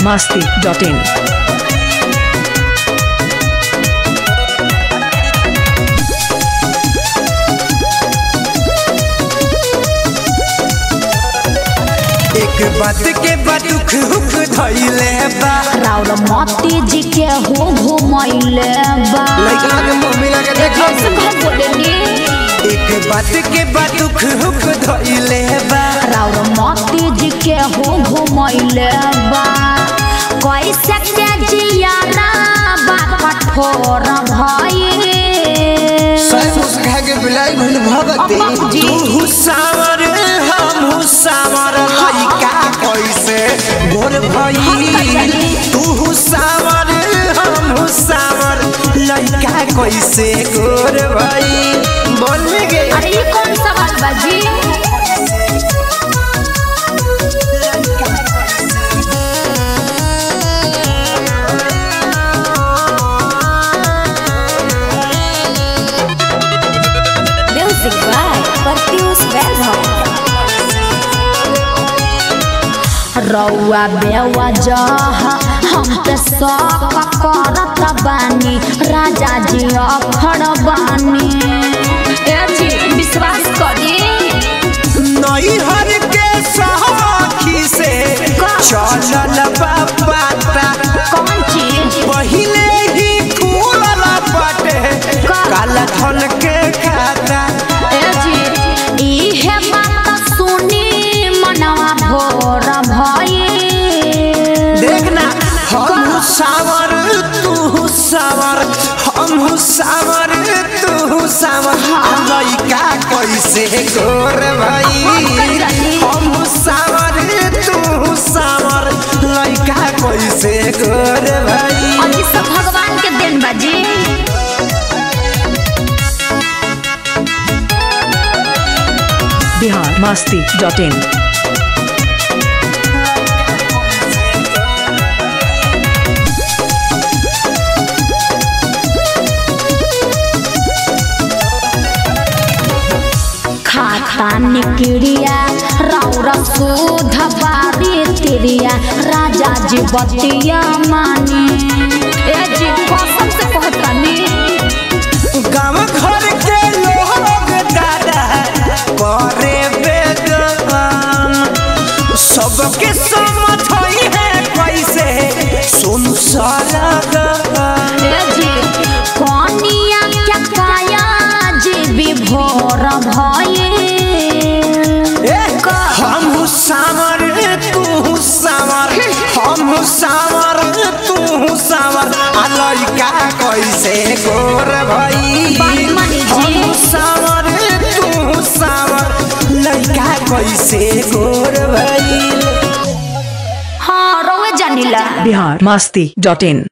masti.in. एक बात के बाद दुख हुक धइले बा राउर मोती जी के हो घुमैले बा लइका के मम्मी लगे देखो कैसे कह बोलेनी एक बात के बाद दुख हुक धइले बा राउर मोती जी के हो घुमैले बा कैसे के जियाना बा कठोर भई सब मुस्का के बिलाई भइल भगती अम्मा जी। तू हुसावर हम हुसावर लइका कैसे गोर भई तू हुसावर हम हुसावर लइका कैसे गोर भई बोल गे अरे ये कौन सा बात बाजी म्यूजिक बाय प्रत्युष वैभव रौआ बेवा जह हम पे शौक करत बानी राजा जी अखड़ बानी ए जी विश्वास करी नई हर के सखी से चलल बा पाता कौन चीज पहिले ही खुलल बाटे काला धन के खाता ए जी इहे बात सुनी मनवा भोर भई देखना हम सावर तू सावर हम सावर तू सावर लइका कैसे गोर भाई हम सावर तू सावर लइका कैसे गोर भाई और ये सब भगवान के देन बाजी Bihar masti.in. खाता निकड़िया रौरा सुध बारी तिरिया राजा जी बतिया मानी ए जी कसम से कहतानी गाँव घर के लोग दादा करे बेदम सबके समझ है कैसे सुन सारा ए जी कोनिया क्या काया जी विभोर भये हम सावर तू सावर हम सावर तू सावर आ लइका कैसे गोर भई बात मानी जी। हम सावर तू सावर लइका कैसे गोर भई हाँ रोए जानिला Bihar masti.in.